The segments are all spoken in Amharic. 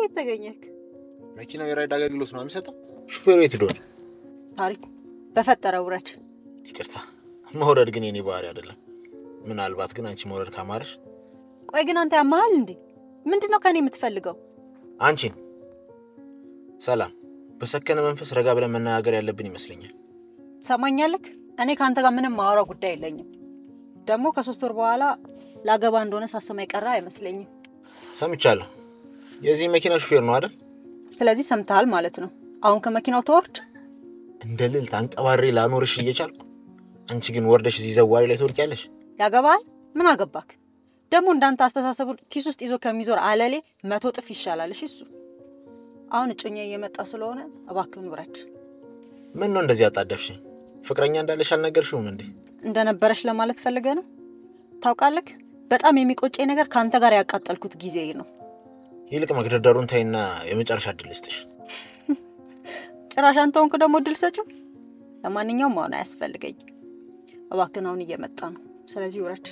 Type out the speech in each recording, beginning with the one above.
ከየት ተገኘክ? መኪናው የራይድ አገልግሎት ነው የሚሰጠው። ሹፌሩ የት ሄዶ ነው? ታሪኩ በፈጠረ ውረድ። ይቅርታ፣ መውረድ ግን የኔ ባህሪ አይደለም። ምናልባት ግን አንቺ መውረድ ካማረሽ ቆይ ግን አንተ ያመሃል እንዴ? ምንድን ነው ከኔ የምትፈልገው? አንቺን ሰላም፣ በሰከነ መንፈስ ረጋ ብለን መነጋገር ያለብን ይመስለኛል። ትሰማኛለክ? እኔ ከአንተ ጋር ምንም ማወራው ጉዳይ የለኝም። ደግሞ ከሶስት ወር በኋላ ላገባ እንደሆነ ሳሰማ የቀረ አይመስለኝም። ሰምቻለሁ። የዚህ መኪና ሹፌር ነው አይደል? ስለዚህ ሰምተሃል ማለት ነው። አሁን ከመኪናው ተወርድ። እንደ ልዕልት አንቀባሬ ላኖርሽ እየቻልኩ አንቺ ግን ወርደሽ እዚህ ዘዋሪ ላይ ትወድቂያለሽ። ያገባሃል? ምን አገባክ? ደግሞ እንዳንተ አስተሳሰቡን ኪስ ውስጥ ይዞ ከሚዞር አለሌ መቶ ጥፍ ይሻላል። እሺ እሱ አሁን እጮኛ እየመጣ ስለሆነ እባክህን ውረድ። ምን ነው እንደዚህ አጣደፍሽኝ? ፍቅረኛ እንዳለሽ አልነገርሽውም እንዴ? እንደነበረሽ ለማለት ፈልገ ነው። ታውቃለክ፣ በጣም የሚቆጨኝ ነገር ከአንተ ጋር ያቃጠልኩት ጊዜ ነው። ይልቅ መግደርደሩን ተይና የመጨረሻ እድል ልስጥሽ። ጭራሽ አንተ ሆንክ ደግሞ እድል ሰጪው። ለማንኛውም አሁን አያስፈልገኝ። እባክህን አሁን እየመጣ ነው። ስለዚህ ውረድ።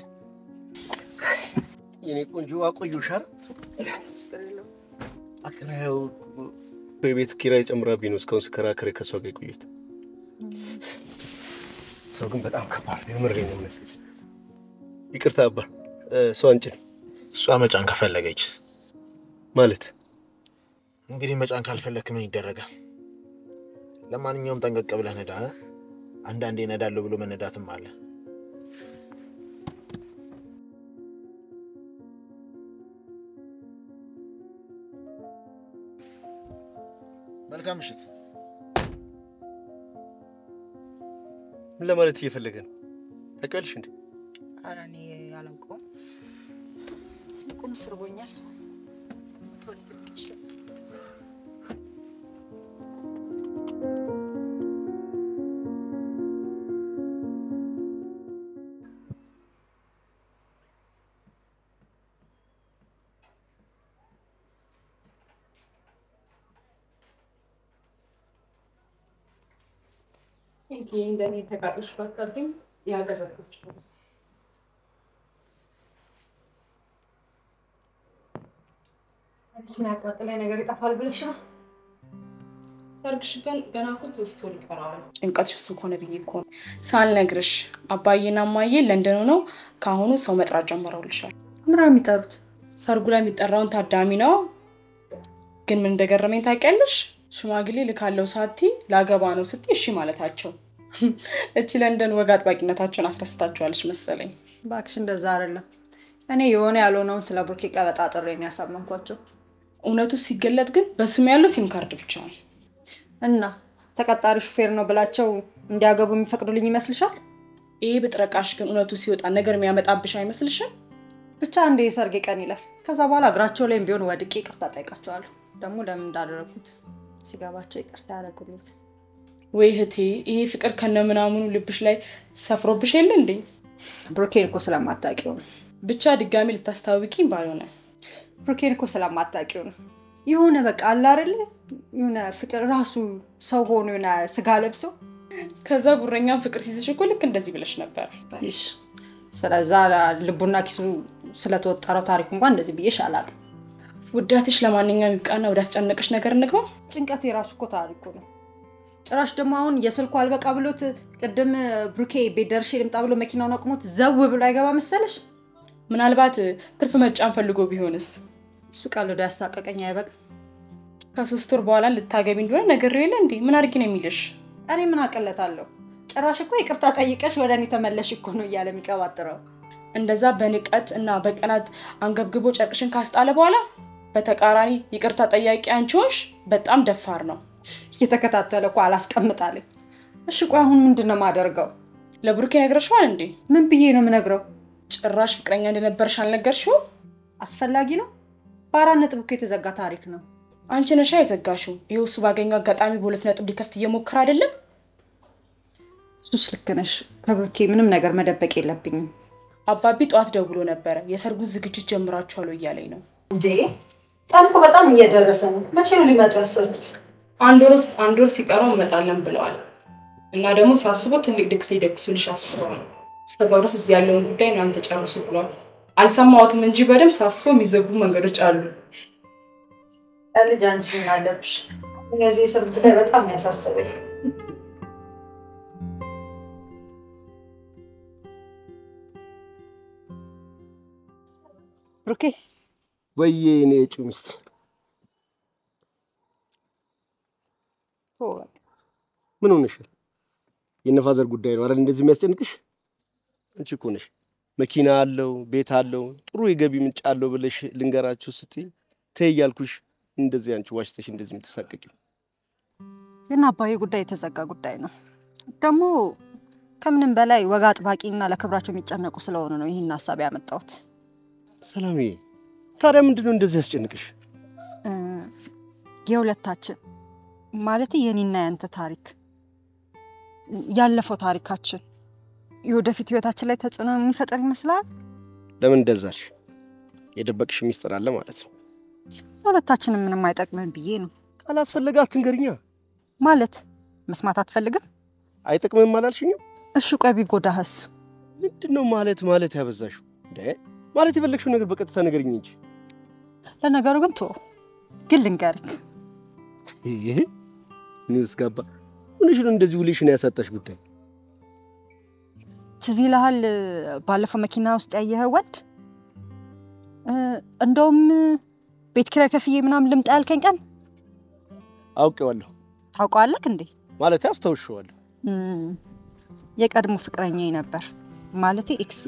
የኔ ቆንጆ አቆዩሻል። አከራየው በቤት ኪራይ ጨምራብኝ ነው እስካሁን ስከራከር ከሷ ጋር የቆየሁት። ሰው ግን በጣም ከባድ ነው። የምሬን ነው የምልህ። ይቅርታ አባ፣ ሰው አንጭን እሷ መጫን ከፈለገችስ? ማለት እንግዲህ መጫን ካልፈለክ ምን ይደረጋል? ለማንኛውም ጠንቀቅ ብለህ ነዳ። እ? አንዳንዴ ነዳለሁ ብሎ መነዳትም አለ። መልካም ምሽት። ምን ለማለት እየፈለገ ነው ታውቂያለሽ እንዴ? ኧረ እኔ አላውቀውም። ቁም ስርቦኛል። እንግዲህ እንደኔ ተቃጥሎሽ ባታብኝ ያገዘግዝሽ ነው። አዲስ ያቃጥላይ ነገር ይጠፋል ብለሽ ነው? ሰርግሽ ግን ገና እኮ ሶስት ወር ይቀረዋል። ጭንቀትሽ እሱ ከሆነ ብዬ እኮ ነው ሳልነግርሽ። አባዬና እማዬ ለንደን ሆነው ከአሁኑ ሰው መጥራት ጀምረውልሻል። ምራ የሚጠሩት ሰርጉ ላይ የሚጠራውን ታዳሚ ነው። ግን ምን እንደገረመኝ ታውቂያለሽ? ሽማግሌ ልካለው ሳቲ ላገባ ነው ስትይ እሺ ማለታቸው። እቺ ለንደን ወግ አጥባቂነታቸውን አስረስታቸዋለች መሰለኝ። እባክሽ እንደዛ አይደለም። እኔ የሆነ ያልሆነውን ስለ ብሩኬ ቀበጣጥሬ ነው ያሳመንኳቸው። እውነቱ ሲገለጥ ግን በስሙ ያለው ሲም ካርድ ብቻ ነው። እና ተቀጣሪ ሹፌር ነው ብላቸው እንዲያገቡ የሚፈቅዱልኝ ይመስልሻል? ይሄ ብጥረቃሽ ግን እውነቱ ሲወጣ ነገር የሚያመጣብሽ አይመስልሽም? ብቻ አንዴ የሰርጌ ቀን ይለፍ። ከዛ በኋላ እግራቸው ላይም ቢሆን ወድቄ ይቅርታ ጠይቃቸዋለሁ። ደግሞ ለምን እንዳደረጉት ሲገባቸው ይቅርታ ያደረጉልኝ። ወይ እህቴ፣ ይሄ ፍቅር ከነምናምኑ ልብሽ ላይ ሰፍሮብሽ የለ እንዴ? ብሩኬን እኮ ስለማታውቂው ነው። ብቻ ድጋሚ ልታስታውቂኝ ባልሆነ ብሩኬን እኮ ስለማታውቂው ነው። የሆነ በቃ አለ አይደለ የሆነ ፍቅር ራሱ ሰው ሆኖ የሆነ ስጋ ለብሶ ከዛ ጉረኛም ፍቅር ሲይዝሽ እኮ ልክ እንደዚህ ብለሽ ነበር። ይሽ ስለዛ ልቡና ኪሱ ስለተወጠረው ታሪክ እንኳን እንደዚህ ብዬሽ አላውቅም። ውዳሴሽ ለማንኛውም ይብቃና ወደ አስጨነቀሽ ነገር እንግባ። ጭንቀት የራሱ እኮ ታሪኩ ነው። ጭራሽ ደግሞ አሁን የስልኩ አልበቃ ብሎት ቅድም ብሩኬ ቤት ደርሼ ልምጣ ብሎ መኪናውን አቁሞት ዘው ብሎ አይገባ መሰለሽ? ምናልባት ትርፍ መጫን ፈልጎ ቢሆንስ? እሱ ቀልዶ ያሳቀቀኝ አይበቅ። ከሶስት ወር በኋላ ልታገቢ እንደሆነ ነገር የለ እንዴ? ምን አድርጊ ነው የሚልሽ? እኔ ምን አቅለታለሁ? ጭራሽ እኮ ይቅርታ ጠይቀሽ ወደ እኔ ተመለሽ እኮ ነው እያለ የሚቀባጥረው። እንደዛ በንቀት እና በቀናት አንገብግቦ ጨርቅሽን ካስጣለ በኋላ በተቃራኒ ይቅርታ ጠያቂ አንቺ ሆንሽ። በጣም ደፋር ነው። እየተከታተለ እኮ አላስቀምጣለኝ። እሺ ቆይ አሁን ምንድን ነው የማደርገው? ለብሩኬ ነግረሽዋል እንዴ? ምን ብዬ ነው የምነግረው? ጭራሽ ፍቅረኛ እንደነበረሽ አልነገርሽው? አስፈላጊ ነው? በአራት ነጥብ እኮ የተዘጋ ታሪክ ነው። አንቺ ነሻ የዘጋሽው። ይኸው እሱ ባገኘው አጋጣሚ በሁለት ነጥብ ሊከፍት እየሞከረ አይደለም? እሱስ ልክ ነሽ። ከብሩኬ ምንም ነገር መደበቅ የለብኝም። አባቢ ጠዋት ደውሎ ነበረ የሰርጉን ዝግጅት ጀምራችኋል እያለኝ ነው። እንዴ ቀን እኮ በጣም እየደረሰ ነው። መቼ ነው ሊመጡ ያሰቡት? አንድ ወርስ አንድ ወር ሲቀረው እንመጣለን ብለዋል። እና ደግሞ ሳስበው ትልቅ ድግስ ሊደግሱልሽ አስበው ነው። እስከዛው ድረስ እዚህ ያለውን ጉዳይ እናንተ ጨርሱ ብሏል። አልሰማሁትም እንጂ በደንብ ሳስበው የሚዘጉ መንገዶች አሉ። ልጅ አንቺ ምን አለብሽ? የዚህ የስር ጉዳይ በጣም ያሳሰበኝ። ብሩኬ ወይዬ እኔ የጩ ሚስት ምን ሆነሻል? የነፋዘር ጉዳይ ነው አይደል እንደዚህ የሚያስጨንቅሽ? አንቺ እኮ ነሽ መኪና አለው ቤት አለው ጥሩ የገቢ ምንጭ አለው ብለሽ ልንገራችሁ ስትይ ተይ እያልኩሽ እንደዚህ አንቺ ዋሽተሽ እንደዚህ የምትሳቀቂው ግን አባዬ ጉዳይ የተዘጋ ጉዳይ ነው። ደግሞ ከምንም በላይ ወግ አጥባቂና ለክብራቸው የሚጨነቁ ስለሆኑ ነው ይህን ሀሳብ ያመጣሁት። ሰላምዬ፣ ታዲያ ምንድን ነው እንደዚህ ያስጨንቅሽ? እ፣ የሁለታችን ማለት የኔና ያንተ ታሪክ ያለፈው ታሪካችን የወደፊት ህይወታችን ላይ ተጽዕኖ የሚፈጠር ይመስላል። ለምን እንደዛልሽ? የደበቅሽ ሚስጥር አለ ማለት ነው። ለሁለታችንም ምንም አይጠቅምም ብዬ ነው። ካላስፈለገ አትንገሪኛ። ማለት መስማት አትፈልግም? አይጠቅምም አላልሽኝም? እሺ ቆይ ቢጎዳህስ? ምንድን ነው ማለት ማለት ያበዛሽው? እንደ ማለት የፈለግሽው ነገር በቀጥታ ንገሪኝ እንጂ። ለነገሩ ግን ቶ ግን ልንገርክ ይሄ ኒውስ ጋባ ምንሽ ነው እንደዚህ ውልሽን ያሳጣሽ ጉዳይ? ትዝ ይልሃል ባለፈው መኪና ውስጥ ያየኸው ወንድ እ፣ እንደውም ቤት ኪራይ ከፍዬ ምናምን ልምጣ ያልከኝ ቀን አውቄዋለሁ ታውቀዋለህ እንዴ? ማለት አስታውሸዋለሁ። እም፣ የቀድሞ ፍቅረኛዬ ነበር ማለቴ ኤክሴ።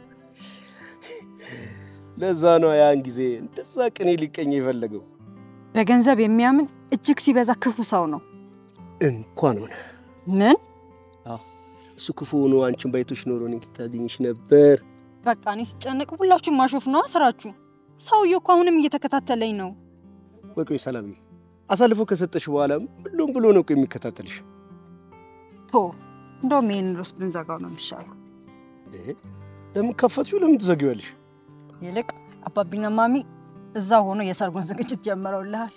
ለዛ ነው ያን ጊዜ እንደዛ ቅኔ ሊቀኝ የፈለገው። በገንዘብ የሚያምን እጅግ ሲበዛ ክፉ ሰው ነው። እንኳን ሆነ ምን እሱ ክፉ ሆኖ አንቺን ባይቶሽ ኖሮ እኔን ታገኝሽ ነበር። በቃ እኔ ስጨነቅ ሁላችሁም ማሾፍ ነዋ ስራችሁ። ሰውዬው እኮ አሁንም እየተከታተለኝ ነው። ቆይ ቆይ ሰላምዬ፣ አሳልፎ ከሰጠሽ በኋላ ብሎም ብሎ ነው እኮ የሚከታተልሽ። ቶ እንደውም ይህን ሮስ ብንዘጋው ነው የሚሻለው። ይሄ ለምን ከፈትሽው? ለምን ትዘጊዋለሽ? ይልቅ አባቢና ማሚ እዛ ሆኖ የሰርጉን ዝግጅት ጀምረውልሃል።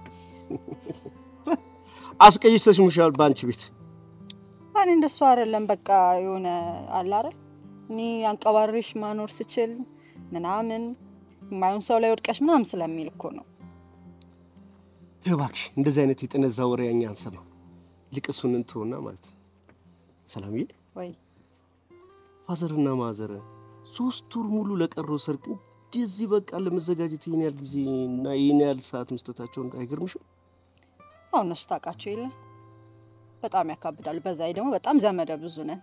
አስቀይሰሽምሻል በአንቺ ቤት። እኔ እንደሱ አይደለም። በቃ የሆነ አለ አይደል እኔ አንቀባሪሽ ማኖር ስችል ምናምን የማይሆን ሰው ላይ ወድቀሽ ምናምን ስለሚል እኮ ነው። ተይ እባክሽ፣ እንደዚህ አይነት የጠነዛ ወሬ እኛ አንሰማም። ይልቅ እሱን እንትሆና ማለት ነው። ሰላምዬ፣ ወይ ፋዘርና ማዘር ሶስት ወር ሙሉ ለቀረው ሰርግ እንደዚህ በቃ ለመዘጋጀት ይህን ያህል ጊዜ እና ይህን ያህል ሰዓት መስጠታቸውን አይገርምሽም? አሁን እነሱ ታውቃቸው የለ በጣም ያካብዳሉ። በዛ ላይ ደግሞ በጣም ዘመደ ብዙ ነን።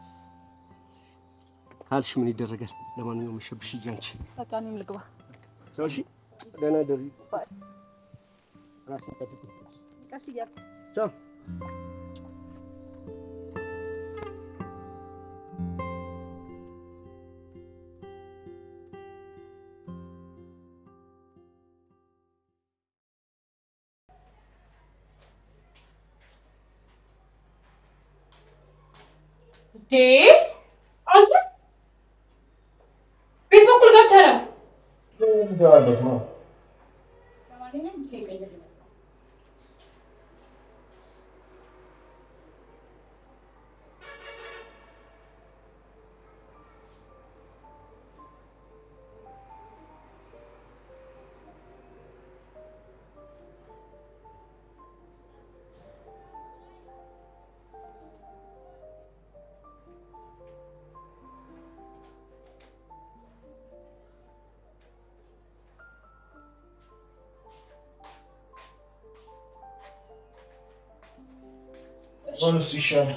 ካልሽ ምን ይደረጋል። ለማንኛውም መሸብሽ ሂጂ አንቺ። በቃ እኔም ልግባ። ቻው፣ እሺ፣ ደህና ደሪ። ቀስ እያልኩ ቻው። አንተ ቤት በኩል ገብተህ ነው? ገባበት ነው ለማንኛውም ጊዜ ቀይር ይመጣል። እሱ ይሻላል።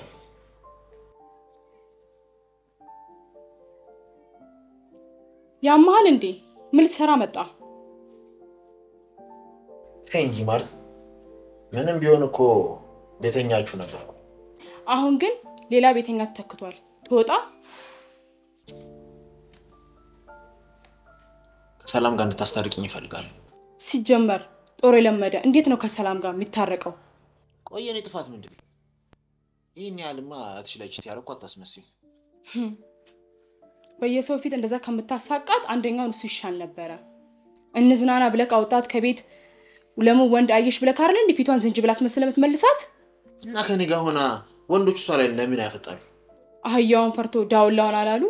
ያመሃል እንዴ? ምን ልትሰራ መጣ? ተይ እንጂ ማለት ምንም ቢሆን እኮ ቤተኛችሁ ነበር። አሁን ግን ሌላ ቤተኛ ተተክቷል። ትወጣ ከሰላም ጋር እንድታስታርቅኝ ይፈልጋሉ። ሲጀመር ጦር የለመደ እንዴት ነው ከሰላም ጋር የሚታረቀው? ቆይ የኔ ጥፋት ምንድን ነው? ይህን ያህልማ እትሽ ላይ ችት ያደረኩ አታስመስይም። በየሰው ፊት እንደዛ ከምታሳቃት አንደኛውን እሱ ይሻል ነበረ። እንዝናና ብለህ አውጣት ከቤት ለምን ወንድ አየሽ ብለህ ካርለ እንዲ ፊቷን ዝንጅብል አስመስለህ የምትመልሳት እና ከኔ ጋር ሆና ወንዶች እሷ ላይ ለምን ያፈጣሉ? አህያውን ፈርቶ ዳውላውን አላሉ።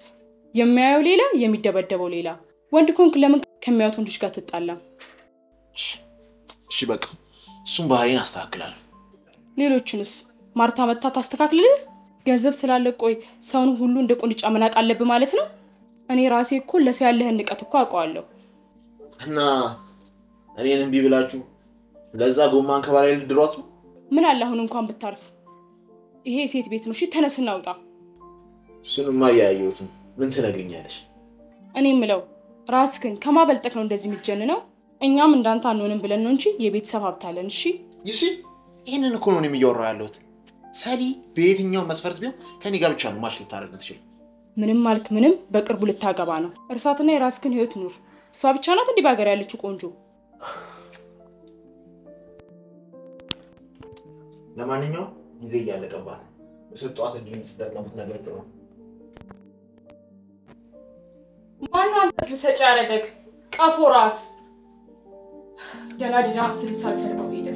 የሚያየው ሌላ፣ የሚደበደበው ሌላ። ወንድ ኮንክ ለምን ከሚያዩት ወንዶች ጋር ትጣላም? እሺ በቃ እሱም ባህሪን አስተካክላለሁ። ሌሎቹንስ ማርታ መታ ታስተካክልልህ? ገንዘብ ስላለ ቆይ ሰውን ሁሉ እንደ ቁንጫ መናቅ አለብህ ማለት ነው? እኔ ራሴ እኮ ለሰው ያለህን ንቀት እኮ አውቀዋለሁ። እና እኔን እምቢ ብላችሁ ለዛ ጎማን ከባላይ ልድሯት ነው? ምን አለ አሁን እንኳን ብታርፍ። ይሄ የሴት ቤት ነው። እሺ ተነስ እናውጣ። እሱንማ እያየሁትም ምን ትነግሪኛለሽ? እኔ የምለው ራስህን ከማበልጠቅ ነው እንደዚህ የሚጀንነው። እኛም እንዳንተ አንሆንም ብለን ነው እንጂ የቤተሰብ ሀብት አለን። እሺ ይሲ ይህንን እኮ ነው እኔም እያወራሁ ያለሁት። ሰሊ በየትኛው መስፈርት ቢሆን ከኔ ጋር ብቻ ነው ማች ልታደርግ ትችል። ምንም አልክ ምንም በቅርቡ ልታገባ ነው። እርሳትና የራስህን ህይወት ኑር። እሷ ብቻ ናት እንዲህ በሀገር ያለችው ቆንጆ። ለማንኛውም ጊዜ እያለቀባት ነው። በሰጧት እድል የምትጠቀሙት ነገር ጥሩ ነው። ማነው አንተ ልሰጭ ያደረገግ ቀፎ ራስ ገና ድና ስል ሳልሰርቀው ሄደ።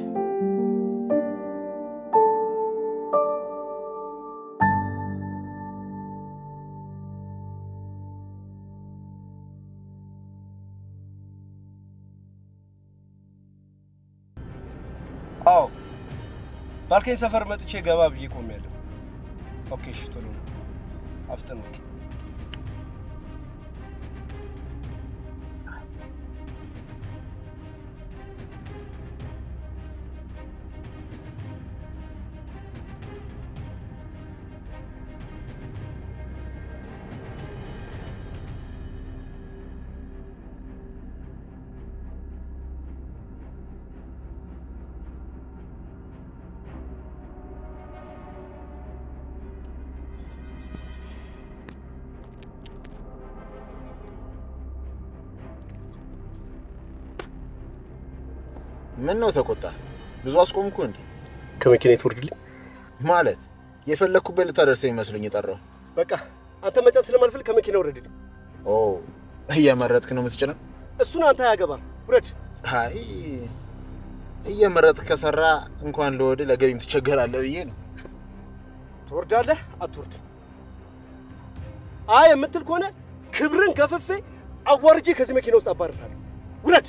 አዎ ባልከኝ ሰፈር መጥቼ ገባ ብዬ ቆሜያለሁ። ኦኬ እሺ፣ ቶሎ ነው አፍጥን። ኦኬ ምን ነው ተቆጣ? ብዙ አስቆምኩ እንዴ? ከመኪና ትወርድልኝ። ማለት የፈለግኩበት ልታደርሰኝ መስሎኝ የጠራው። በቃ አንተ መጫን ስለማልፈልግ ከመኪና ውረድልኝ። ኦ እየመረጥክ ነው የምትጭነው? እሱን አንተ አያገባም፣ ውረድ። አይ እየመረጥክ ከሰራ እንኳን ለወድ ለገቢም ትቸገራለህ ብዬ ነው። ትወርዳለህ አትወርድ? አይ የምትል ከሆነ ክብርን ከፍፌ አዋርጄ ከዚህ መኪና ውስጥ አባርራለሁ። ውረድ።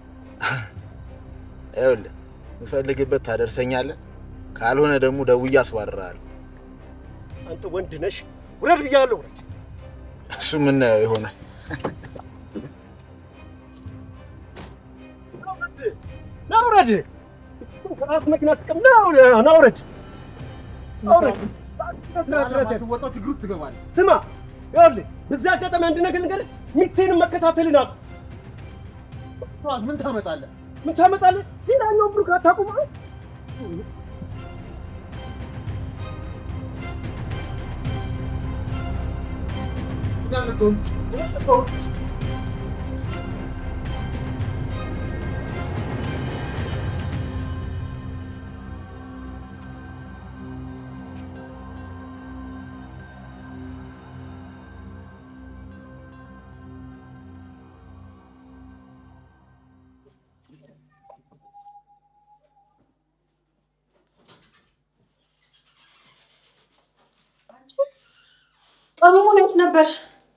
ይኸውልህ የምፈልግበት ታደርሰኛለህ፣ ካልሆነ ደግሞ ደውዬ አስባርርሃለሁ። አንተ ወንድ ነሽ፣ ውረድ ብያለሁ። ውረድ። እሱ የምናየው ይሆናል። ና ውረድ። ከራስ መኪና ጥቀም። ና ውረድ፣ ና ውረድ፣ ና ውረድ። ወጣው ችግር ውስጥ ትገባለህ። ስማ፣ ይኸውልህ በዚህ አጋጣሚ አንድ ነገር ልንገርህ፣ ሚስቴንም መከታተልን አቁም። ጠዋት ምን ታመጣለህ? ምን ታመጣለህ? ሌላኛውን ብሩክ አታቁም። ቀኑ ሙሉ የት ነበርሽ?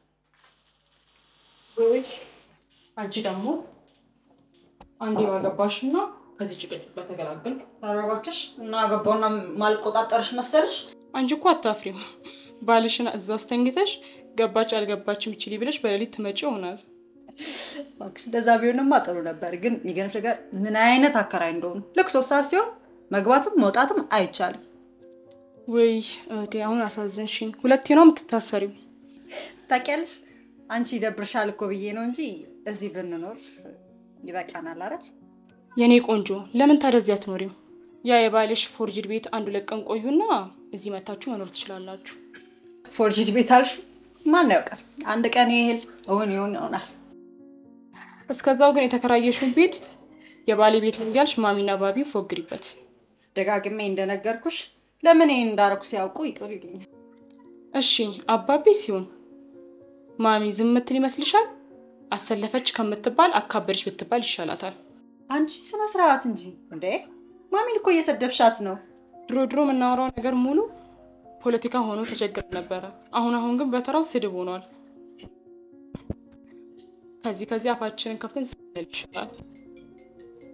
ወይ አንቺ ደግሞ አንዴ ባገባሽና ከዚህ ጭቅጭቅ በተገላገል ኧረ እባክሽ እና ገባውና ማልቆጣጠርሽ መሰለሽ? አንቺ እኮ አታፍሪም። ባልሽን እዛ አስተኝተሽ ገባች አልገባችም ይችል ብለሽ በሌሊት ትመጪ ይሆናል። እባክሽ እንደዛ ቢሆንማ ጥሩ ነበር። ግን የሚገርምሽ ነገር ምን አይነት አከራይ እንደሆኑ ልክ ሶስት ሰዓት ሲሆን መግባትም መውጣትም አይቻልም። ወይ እህቴ አሁን አሳዘንሽኝ። ሁለቴ ነው የምትታሰሪው። ታውቂያለሽ አንቺ ይደብርሻል እኮ ብዬ ነው እንጂ እዚህ ብንኖር ይበቃናል አይደል? የኔ ቆንጆ ለምን ታዲያ እዚህ አትኖሪም? ያ የባልሽ ፎርጅድ ቤት አንዱ ለቀን ቆዩና እዚህ መታችሁ መኖር ትችላላችሁ። ፎርጅድ ቤት አልሽ? ማን ያውቃል? አንድ ቀን ይሄል እውን ይሆን ይሆናል። እስከዛው ግን የተከራየሽውን ቤት የባሌ ቤት ነው እያልሽ ማሚና ባቢ ፎግሪበት። ደጋግሜ እንደነገርኩሽ ለምን ይሄን እንዳረኩ ሲያውቁ ይቅር ይሉኛል። እሺ አባቤ ሲሆን ማሚ ዝም ምትል ይመስልሻል? አሰለፈች ከምትባል አካበደች ብትባል ይሻላታል። አንቺ ስነ ስርዓት እንጂ እንዴ! ማሚን እኮ እየሰደብሻት ነው። ድሮ ድሮ የምናወራው ነገር ሙሉ ፖለቲካ ሆኖ ተቸግረ ነበረ። አሁን አሁን ግን በተራው ስድብ ሆኗል። ከዚህ ከዚህ አፋችንን ከፍተን ዝም ብንል ይሻላል።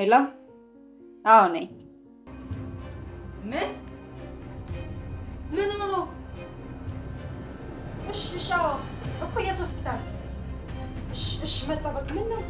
ሄሎ፣ አዎ ነኝ። ምን ምን ሆኖ? እሺ እሺ፣ አዎ እኮ የት ሆስፒታል? እሺ እሺ፣ መጣ በቃ። ምን ነው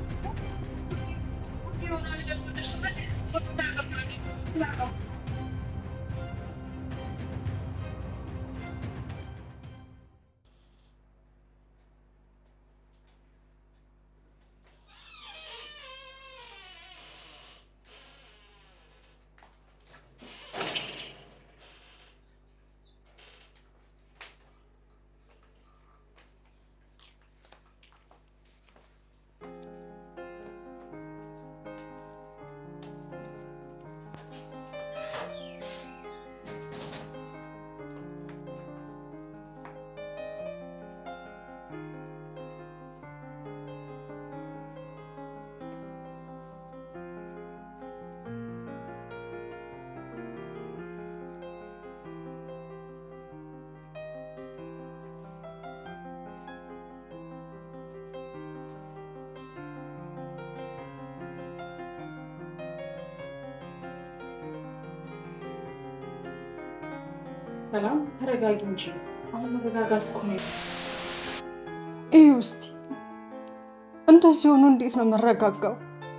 ሰላም ተረጋጊ እንጂ አሁን መረጋጋት እኮ ነው። ይህ ውስጥ እንደዚህ ሆኖ እንዴት ነው መረጋጋው?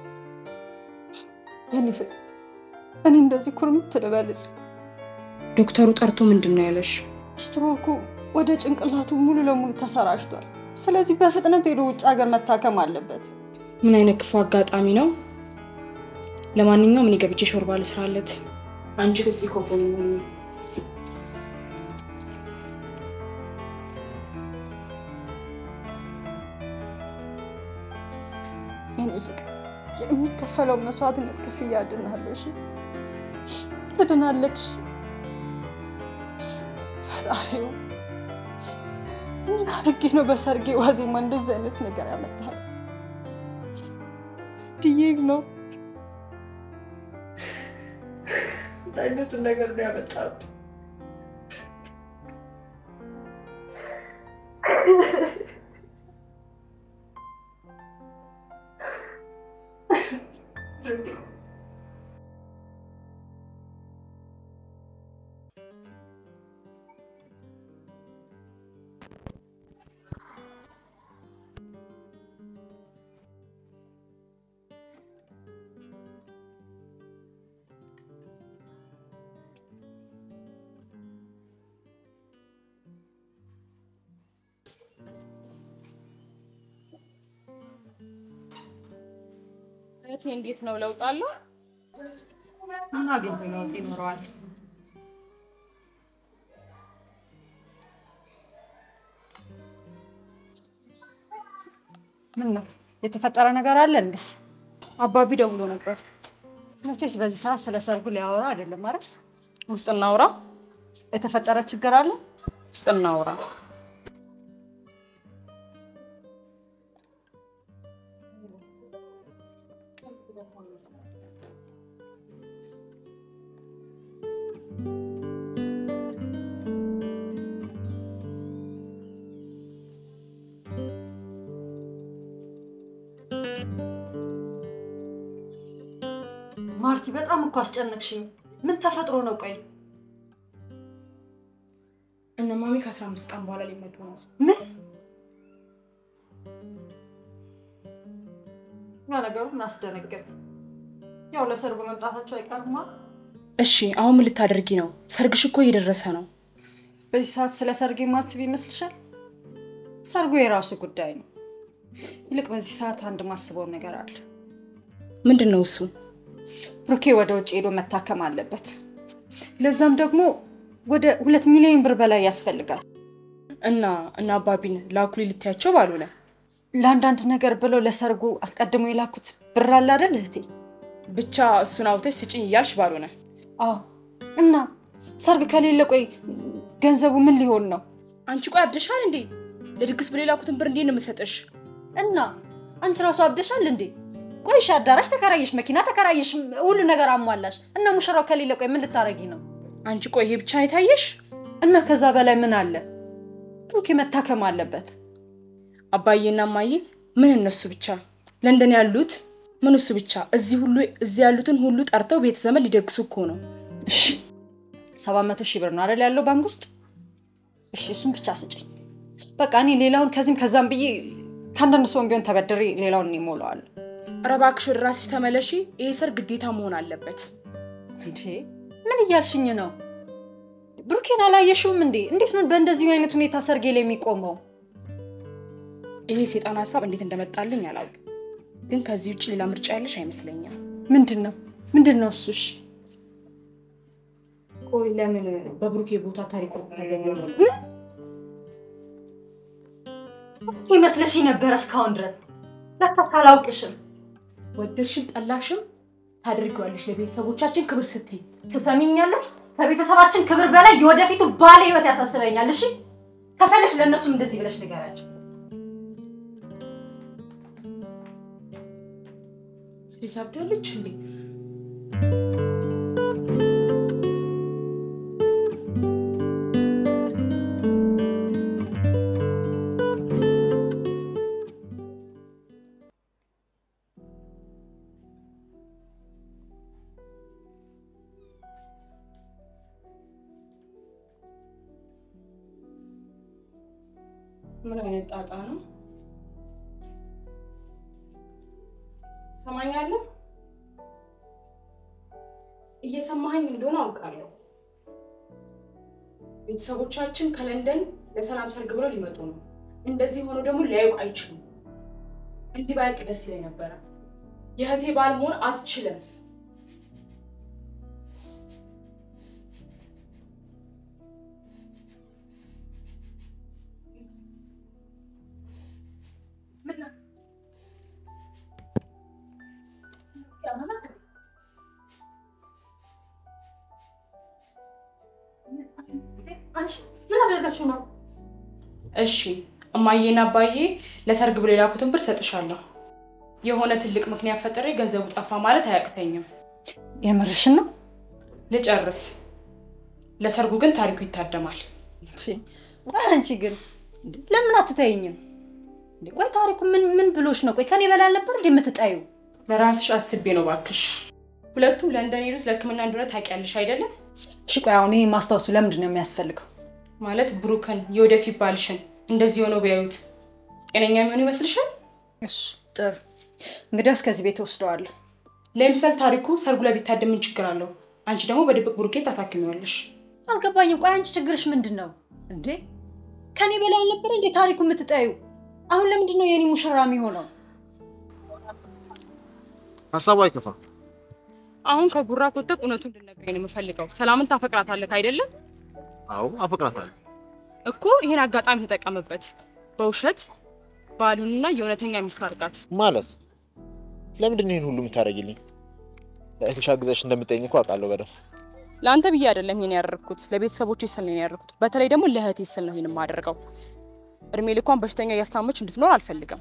የኔ ፍቅር እኔ እንደዚህ ኩርምት ልበልልህ። ዶክተሩ ጠርቶ ምንድን ነው ያለሽ? ስትሮኩ ወደ ጭንቅላቱ ሙሉ ለሙሉ ተሰራጭቷል። ስለዚህ በፍጥነት ሄዶ ውጭ ሀገር መታከም አለበት። ምን አይነት ክፉ አጋጣሚ ነው? ለማንኛውም እኔ ገብቼ ሾርባ ልስራለት። አንቺ እዚህ ከጎኑ ሁኚ። የኔ ፍቅር የሚከፈለው መስዋዕትነት ክፍያ እድናለሁ። እሺ ትድናለች። ፈጣሪው ምን አድርጌ ነው በሰርጌ ዋዜማ እንደዚህ አይነት ነገር ያመጣል? ድዬግ ነው አይነቱን ነገር ነው ያመጣል። እህቴ እንዴት ነው ለውጥ አለው? ምን አግኝቶ ለውጥ ይኖረዋል? ምን ነው የተፈጠረ ነገር አለ እንዴ? አባቢ ደውሎ ነበር። መቼስ በዚህ ሰዓት ስለ ሰርጉ ሊያወራ አይደለም አይደል? ውስጥ እናውራ፣ የተፈጠረ ችግር አለ? ውስጥ እናውራ። ማርቲ በጣም እኮ አስጨነቅሽኝ። ምን ተፈጥሮ ነው? ቆይ እነ ማሚ ከአስራ አምስት ቀን በኋላ ሊመጡ ነው። ምን ያ ነገሩ እናስደነገጥ። ያው ለሰርጉ መምጣታቸው አይቀርማ። እሺ አሁን ምን ልታደርጊ ነው? ሰርግሽ እኮ እየደረሰ ነው። በዚህ ሰዓት ስለ ሰርግ ማስብ ይመስልሻል? ሰርጉ የራሱ ጉዳይ ነው። ይልቅ በዚህ ሰዓት አንድ ማስበውን ነገር አለ። ምንድን ነው እሱ? ብሩኬ ወደ ውጭ ሄዶ መታከም አለበት። ለዛም ደግሞ ወደ ሁለት ሚሊዮን ብር በላይ ያስፈልጋል። እና እና አባቢን ላኩሊ ልትያቸው ባልሆነ ለአንዳንድ ነገር ብለው ለሰርጉ አስቀድሞ የላኩት ብር አለ አይደል እህቴ? ብቻ እሱን አውተሽ ስጭኝ እያልሽ ባልሆነ አዎ። እና ሰርግ ከሌለ ቆይ ገንዘቡ ምን ሊሆን ነው? አንቺ ቆይ አብደሻል እንዴ? ለድግስ ብሎ የላኩትን ብር እንዴት ነው የምሰጥሽ? እና አንቺ ራሱ አብደሻል እንዴ? ቆይሽ አዳራሽ ተከራየሽ፣ መኪና ተከራየሽ፣ ሁሉ ነገር አሟላሽ እና ሙሽራው ከሌለ ቆይ ምን ልታረጊ ነው? አንቺ ቆይ ይሄ ብቻ ነው የታየሽ? እና ከዛ በላይ ምን አለ? ብሩኬ መታከም አለበት። አባዬና እማዬ ምን እነሱ ብቻ ለንደን ያሉት ምን እሱ ብቻ እዚህ ሁሉ እዚህ ያሉትን ሁሉ ጠርተው ቤተ ዘመን ሊደግሱ እኮ ነው። እሺ ሰባት መቶ ሺህ ብር ነው አይደል ያለው ባንክ ውስጥ? እሺ እሱን ብቻ ስጭኝ። በቃ እኔ ሌላውን ከዚህም ከዛም ብዬ ከአንዳንድ ሰውን ቢሆን ተበድሬ ሌላውን እኔ እሞላዋለሁ። ኧረ እባክሽ ወደ ራስሽ ተመለሺ። ይሄ ሰርግ ግዴታ መሆን አለበት። እንዴ ምን እያልሽኝ ነው? ብሩኬን አላየሽውም እንዴ? እንዴት ነው በእንደዚህ አይነት ሁኔታ ሰርጌ ላይ የሚቆመው? ይሄ የሴጣን ሀሳብ እንዴት እንደመጣልኝ አላውቅም፣ ግን ከዚህ ውጭ ሌላ ምርጫ ያለሽ አይመስለኝም። ምንድን ነው ምንድን ነው እሱሽ? ቆይ ለምን በብሩኬ ቦታ ታሪክ ይመስለሽ ነበረ እስካሁን ድረስ ለካስ አላውቅሽም። ወደድሽም ጠላሽም ታደርጊዋለሽ ለቤተሰቦቻችን ክብር ስትይ። ትሰሚኛለሽ? ከቤተሰባችን ክብር በላይ የወደፊቱ ባለ ህይወት ያሳስበኛል። እሺ ከፈለሽ ለእነሱም እንደዚህ ብለሽ ንገራቸው። ልጅ አብዳለች እንዴ? ምን አይነት ጣጣ ነው? ሰማኛለህ? እየሰማኸኝ እንደሆነ አውቃለሁ። ቤተሰቦቻችን ከለንደን ለሰላም ሰርግ ብለው ሊመጡ ነው። እንደዚህ ሆኖ ደግሞ ሊያዩቅ አይችሉም። እንዲህ ባያልቅ ደስ ይለኝ ነበረ። የእህቴ ባል መሆን አትችልም። አንቺ ምን አደረጋችሁ ነው? እሺ እማዬና አባዬ ለሰርግ ብሎ የላኩትን ብር ሰጥሻለሁ። የሆነ ትልቅ ምክንያት ፈጥሬ ገንዘቡ ጠፋ ማለት አያቅተኝም። የምርሽን ነው? ልጨርስ። ለሰርጉ ግን ታሪኩ ይታደማል። ቆይ አንቺ ግን እንዴ፣ ለምን አትተይኝም? እንዴ፣ ቆይ ታሪኩ ምን ምን ብሎሽ ነው? ቆይ ከኔ በላይ አልነበር እንዴ የምትጠዩ? ለራስሽ አስቤ ነው ባክሽ። ሁለቱም ለንደን ሄዱት ለሕክምና እንደሆነ ታውቂያለሽ አይደለም? እሺ ቆይ አሁን ይሄ ማስታወሱ ለምንድን ነው የሚያስፈልገው? ማለት ብሩክን የወደፊት ባልሽን እንደዚህ ሆነው ቢያዩት ጤነኛ የሚሆን ይመስልሻል? እሺ ጥሩ፣ እንግዲያውስ ከዚህ ቤት ወስደዋለሁ። ለምሳሌ ታሪኩ ሰርጉ ላይ ቢታደም ምን ችግር አለው? አንቺ ደግሞ በድብቅ ብሩኬን ታሳክሚዋለሽ። አልገባኝም። ቆይ አንቺ ችግርሽ ምንድን ነው እንዴ? ከኔ በላይ አልነበረ እንዴ ታሪኩ የምትጠዩ? አሁን ለምንድን ነው የኔ ሙሽራ የሚሆነው? ሀሳቡ አይከፋም። አሁን ከጉራ ኮተቅ እውነቱን እንድነግረኝ ነው የምፈልገው። ሰላምን ታፈቅራታለህ አይደለም? አዎ አፈቅራታለሁ። እኮ ይሄን አጋጣሚ ተጠቀምበት። በውሸት ባሉንና የእውነተኛ ሚስት አድርጋት። ማለት ለምንድን ነው ይህን ሁሉ የምታደርጊልኝ? ለእህትሽ አግዘሽ እንደምጠይኝ እኮ አውቃለሁ በደንብ። ለአንተ ብዬ አይደለም ይሄን ያደረግኩት፣ ለቤተሰቦች ስል ነው ያደረግኩት። በተለይ ደግሞ ለእህቴ ስል ነው ይሄን የማደርገው። እድሜ ልኳን በሽተኛ እያስታመች እንድትኖር አልፈልግም።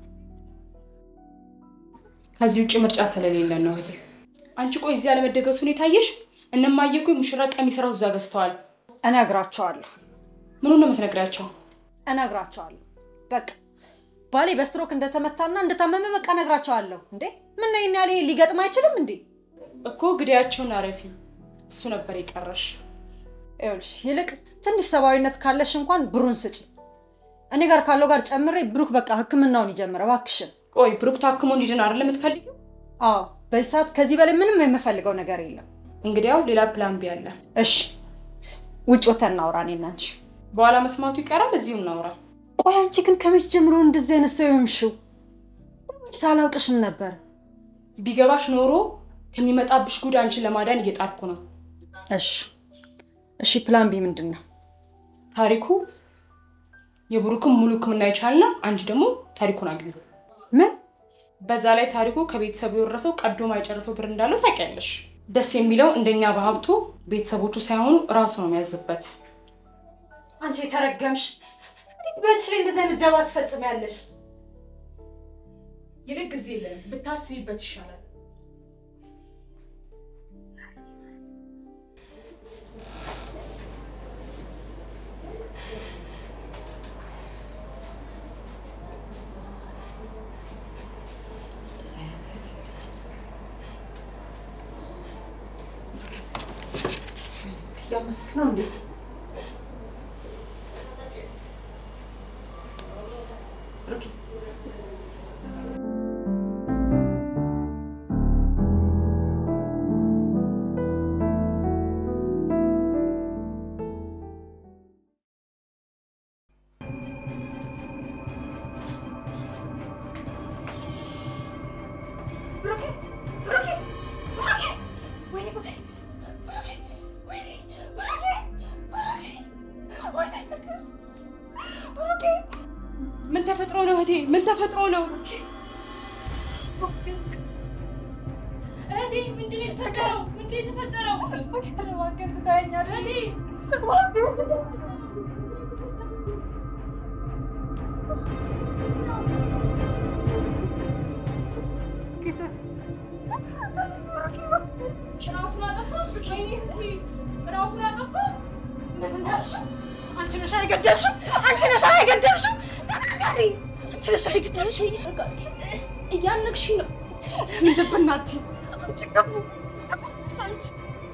ከዚህ ውጭ ምርጫ ስለሌለን ነው እህቴ። አንቺ ቆይ እዚህ ያለመደገሱ ሁኔታ አየሽ? እነማየ እኮ የሙሽራ ቀሚስ ራሱ እዛ ገዝተዋል። እነግራቸዋለሁ ምኑን ነው የምትነግሪያቸው? እነግራቸዋለሁ። በቃ ባሌ በስትሮክ እንደተመታና እንደታመመ በቃ እነግራቸዋለሁ። እንዴ ምን ነው ይሄን ያህል ሊገጥም አይችልም እንዴ? እኮ ግዳያቸውን አረፊ። እሱ ነበር የቀረሽ። ይኸውልሽ ይልቅ ትንሽ ሰብአዊነት ካለሽ እንኳን ብሩን ስጪ። እኔ ጋር ካለው ጋር ጨምሬ ብሩክ በቃ ሕክምናውን ይጀምረ እባክሽን። ቆይ ብሩክ ታክሞ እንዲድን አይደለም የምትፈልጊው? አዎ በዚህ ሰዓት ከዚህ በላይ ምንም የምፈልገው ነገር የለም። እንግዲያው ሌላ ፕላን ቢ አለ። እሺ ውጭ ወተን እናውራ እኔና አንቺ። በኋላ መስማቱ ይቀራል። እዚሁ እናውራ። ቆይ አንቺ ግን ከመቼ ጀምሮ እንደዚህ አይነት ሰው የሆንሽው? ሳላውቅሽም ነበር። ቢገባሽ ኖሮ ከሚመጣብሽ ጉድ አንቺን ለማዳን እየጣርኩ ነው። እሺ እሺ፣ ፕላን ቢ ምንድን ነው? ታሪኩ የብሩክን ሙሉ ህክምና ይቻልና አንቺ ደግሞ ታሪኩን አግኙ። ምን በዛ ላይ ታሪኩ ከቤተሰቡ የወረሰው ቀዶ ማይጨርሰው ብር እንዳለው ታውቂያለሽ። ደስ የሚለው እንደኛ በሀብቱ ቤተሰቦቹ ሳይሆኑ እራሱ ነው የሚያዝበት። አንቺ የተረገምሽ! እንዴት በእጅሽ ላይ እንደዚህ አይነት ደባ ትፈጽሚያለሽ? ይልቅ ጊዜ የለን ብታስቢበት ይሻላል። እያመልክ ነው እንዴ? ብሩኬ ምን ተፈጥሮ ነው እህቴ? ምን ተፈጥሮ ነው እህቴ? ምንድን ነው የተፈጠረው? ምንድን ነው የተፈጠረው? እህቴ ራሱን አጠፋ? ወይኔ እህቴ ራሱን አጠፋ? ምንድን ነው ያልሽው? አንቺ ነሽ አይገደልሽም? አንቺ ነሽ አይገደልሽም? ተናገሪ። አንቺ ነሽ አይገደልሽም? እያነቅሽ ነው። ምንድን በእናትህ አንቺ ገቡ አንቺ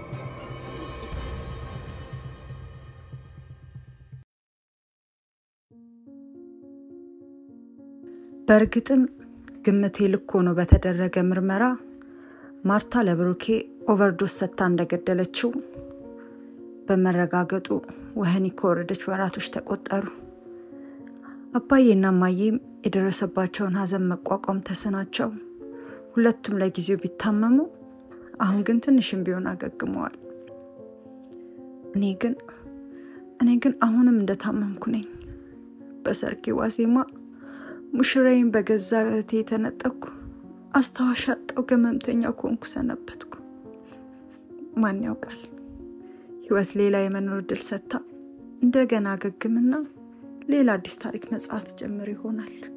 በእርግጥም ግምቴ ልክ ሆኖ በተደረገ ምርመራ ማርታ ለብሩኬ ኦቨርዶስ ሰጥታ እንደገደለችው በመረጋገጡ ወህኒ ከወረደች ወራቶች ተቆጠሩ። አባዬና እማዬም የደረሰባቸውን ሐዘን መቋቋም ተስናቸው ሁለቱም ለጊዜው ቢታመሙ አሁን ግን ትንሽም ቢሆን አገግመዋል። እኔ ግን እኔ ግን አሁንም እንደታመምኩ ነኝ። በሰርጌ ዋዜማ ሙሽራዬን በገዛ እህቴ የተነጠቅኩ አስታዋሽ አጣው ገመምተኛ ኮንኩ ሰነበትኩ። ማን ያውቃል ህይወት ሌላ የመኖር እድል ሰጥታ እንደገና አገግምና ሌላ አዲስ ታሪክ መጽሐፍ ጀምር ይሆናል።